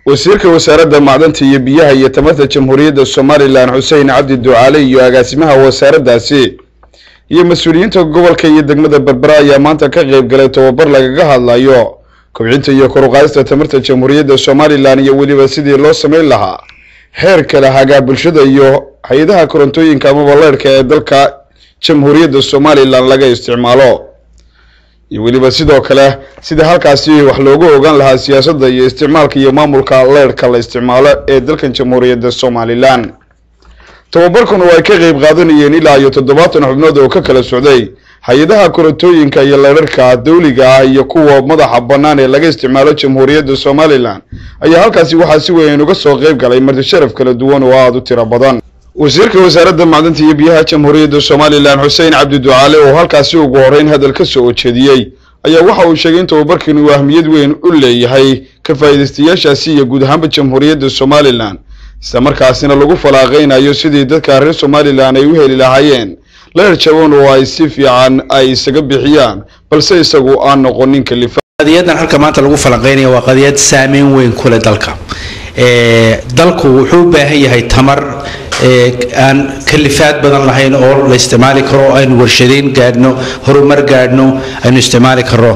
wasiirka wasaaradda macdanta iyo biyaha iyo tamarta jamhuuriyadda somalilan xuseen cabdi ducaale iyo agaasimaha wasaaraddaasi iyo mas-uuliyiinta gobolka iyo degmada berbera ayaa maanta ka qeyb galay tobabar lagaga hadlayo kobcinta iyo koruqaadista tamarta jamhuuriyadda somalilan iyo weliba sidii loo sameyn lahaa heer kale hagaa bulshada iyo hay-adaha korontooyinka amaba leerhka ee dalka jamhuuriyadda somalilan laga isticmaalo iyo weliba sidoo kale sida halkaasi wax loogu ogaan lahaa siyaasadda iyo isticmaalka iyo maamulka leerhka la isticmaalo ee dalkan jamhuuriyadda somalilan tababarkuna oo ay ka qeyb qaadanayeen ilaa iyo toddobaatan xubnood oo ka kala socday hay-adaha korontooyinka iyo leerarka dawliga ah iyo kuwa madaxa bannaan ee laga isticmaalo jamhuuriyadda somalilan ayaa halkaasi waxaa si weyn uga soo qeyb galay marti sharaf kala duwan oo aada u tiro badan wasiirka wasaaradda macdanta iyo biyaha jamhuuriyadda somalilan xuseen cabdi ducaale oo halkaasi ugu horeyn hadal ka soo ojeediyey ayaa waxa uu sheegay in tababarkan uu ahmiyad weyn u leeyahay ka faa'iidaystayaashaasi iyo guud ahaanba jamhuuriyadda somalilan isla markaasina lagu falaaqeynayo sidii dadka reer somalilan ay u heli lahaayeen leer jaban oo ay si fiican ay isaga bixiyaan balse isagu aan noqonin kalifa qadiyadan halka maanta lagu falanqeynaya waa qadiyad saameyn weyn ku leh dalka dalku wuxuu u baahan yahay tamar aan kalifaad badan lahayn oo la isticmaali karo aynu warshadeyn gaadhno horumar gaadhno aynu isticmaali karo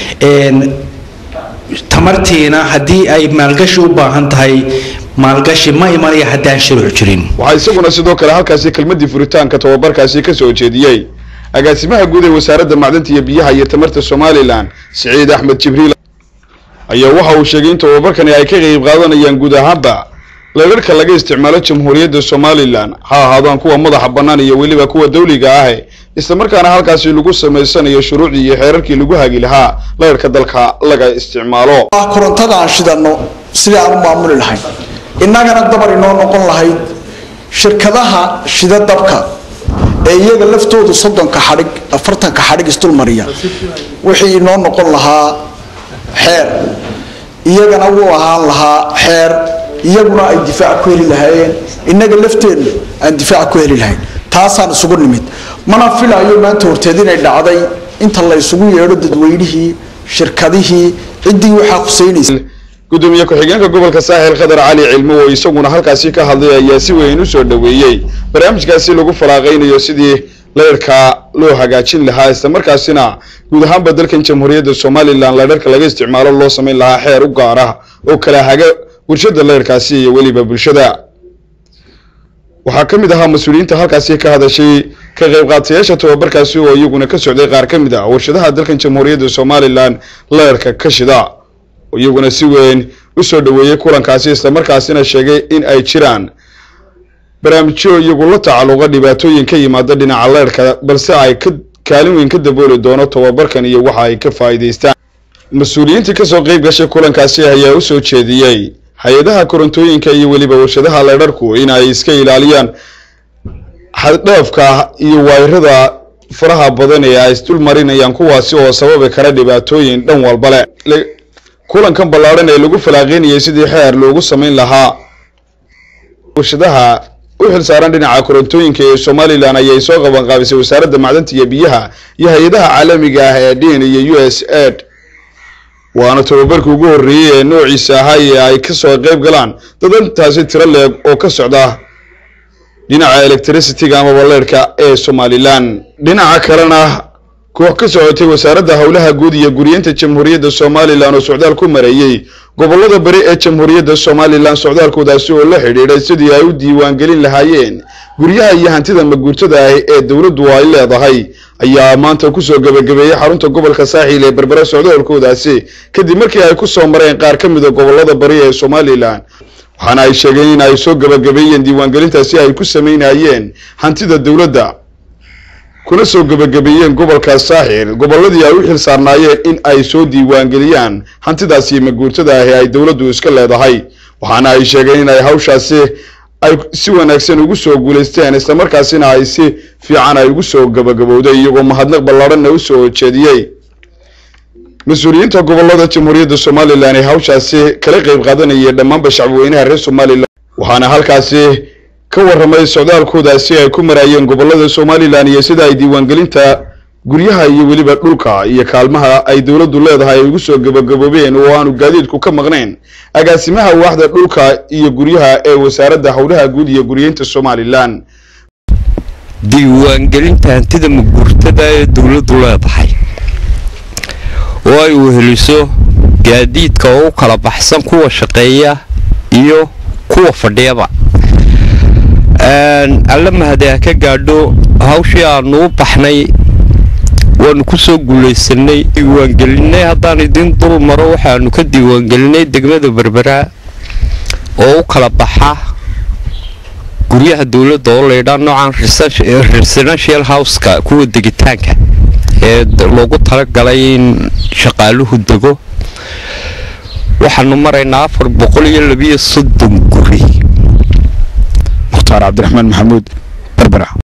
tamartiina haddii ay maalgashi u baahan tahay maalgashi ma imanaya haddaan shuruuc jirin waxaa isaguna sidoo kale halkaasi kelmadii furitaanka tababarkaasi ka soo jeediyey agaasimaha guud ee wasaaradda macdanta iyo biyaha iyo tamarta somalilan siciid axmed jibriil ayaa waxa uu sheegay in tababarkani ay ka qeyb qaadanayaan guud ahaanba leerarka laga isticmaalo jamhuuriyadda somalilan ha ahaadaan kuwa madaxa bannaan iyo weliba kuwa dawliga ah islamarkaana halkaasi lagu samaysanayo shuruucdii iyo xeerarkii lagu hagi lahaa leerarka dalka laga isticmaalo korontada aan shidanno sidii aan u maamuli lahayn innagana dabar inoo noqon lahayd shirkadaha shida dabka ee iyaga laftoodu soddonka xadhig afartanka xadhig isdulmariya wixii inoo noqon lahaa xeer iyagana wuu ahaan lahaa xeer iyaguna ay difaac ku heli lahaayeen innaga lafteennu aan difaac ku heli lahayn taasaan isugu nimid mana filayo maanta horteed inay dhacday inta la isugu yeedho dadweynihii shirkadihii ciddii waxaa khuseynaysa gudoomiye ku-xigeenka gobolka saaxil khadar cali cilmo oo isaguna halkaasi ka hadlay ayaa si weyn u soo dhoweeyey barnaamijkaasi lagu falaaqeynayo sidii leerhka loo hagaajin lahaa islamarkaasina guud ahaanba dalkan jamhuuriyadda somalilan leerarka laga isticmaalo loo samayn lahaa xeer u gaar ah oo kala haga bulshada leerkaasi iyo weliba bulshada waxaa ka mid ahaa mas-uuliyiinta halkaasi ka hadashay ka qayb qaatayaasha tababarkaasi oo iyaguna ka socday qaar ka mid ah warshadaha dalkan jamhuuriyadda somalilan leerka ka shida oo iyaguna si weyn u soo dhoweeyey kulankaasi islamarkaasina sheegay in ay jiraan barnaamijyo iyagu la tacalluqa dhibaatooyin ka yimaada dhinaca leerhka balse ay ka kaalin weyn ka dabooli doono tababarkan iyo waxa ay ka faa'iidaystaan mas-uuliyiintii kasoo qeyb gashay kulankaasi ayaa u soo jeediyey hay-adaha korontooyinka iyo weliba warshadaha leerharku in ay iska ilaaliyaan xaddhaafka iyo wayrada faraha badan ee ay isdul marinayaan kuwaasi oo sababi kara dhibaatooyin dhan walba le kulankan ballaadhan ee lagu falaaqeynayay sidii xeer loogu samayn lahaa warshadaha u xilsaaran dhinaca korontooyinka ee somalilan ayay soo qaban qaabisay wasaaradda macdanta iyo biyaha iyo hay-adaha caalamiga ah ee din iyo u s aid waana tababarkii ugu horreeyey ee noociisa ahaa ee ay kasoo qeyb galaan dadantaasi tiro leeg oo ka socda dhinaca electricityga amaba leerhka ee somalilan dhinaca kalena koox ka socotay wasaaradda howlaha guud iyo guryeynta jamhuuriyadda somalilan oo socdaal ku mareeyey gobolada bari ee jamhuuriyadda somalilan socdaalkoodaasi oo la xidhiidhay sidii ay u diiwaangelin lahaayeen guryaha iyo hantida maguurtada ah ee dowladdu ay leedahay ayaa maanta kusoo gebagabeeyey xarunta gobolka saaxiil ee berbera socdaalkoodaasi kadib markii ay ku soo mareen qaar ka mida gobolada bari ee somalilan waxaana ay sheegeen in ay soo gebagabeeyeen diiwaangelintaasi ay ku samaynayeen hantida dowladda kuna soo gebagabeeyeen gobolka saaxil gobolladii ay u xil saarnaayeen in ay soo diiwaangeliyaan hantidaasi maguurtada ah ee ay dowladdu iska leedahay waxaana ay sheegeen in ay hawshaasi ay si wanaagsan ugu soo guulaysteen islamarkaasina ay si fiican ay ugu soo gebagabowday iyagoo mahadnaq ballaadhanna u soo jeediyey mas-uuliyiinta gobolada jamhuuriyadda somalilan ee hawshaasi kala qeyb qaadanayay dhammaanba shacbweynaha reer somalilan waxaana halkaasi ka warramay socdaalkoodaasi ay ku maraayeen gobolada somalilan iyo sida ay diiwaangelinta guryaha iyo weliba dhulka iyo kaalmaha ay dowladdu leedahay ay ugu soo gabagaboobeen oo aanu gaadiidku ka maqnayn agaasimaha waaxda dhulka iyo guryaha ee wasaaradda howlaha guud iyo guryeynta somalilan diiwaangelinta hantida mugurtada ee dowladdu leedahay oo ay weheliso gaadiidka oo u kala baxsan kuwa shaqeeya iyo kuwa fadhiyaba alla mahade ha ka gaadho hawshii aanu u baxnay waanu ku soo guulaysanay diiwaangelinay haddaan idiin dul maro waxaanu ka diiwaangelinay degmada berbera oo u kala baxa guryaha dowladda oo laydhaa noocan residential houseka kuwa degitaanka ee loogu talagalay in shaqaaluhu dego waxaanu maraynaa afar boqol iyo labiyo soddon guri mukhtaar cabdiraxmaan maxamuud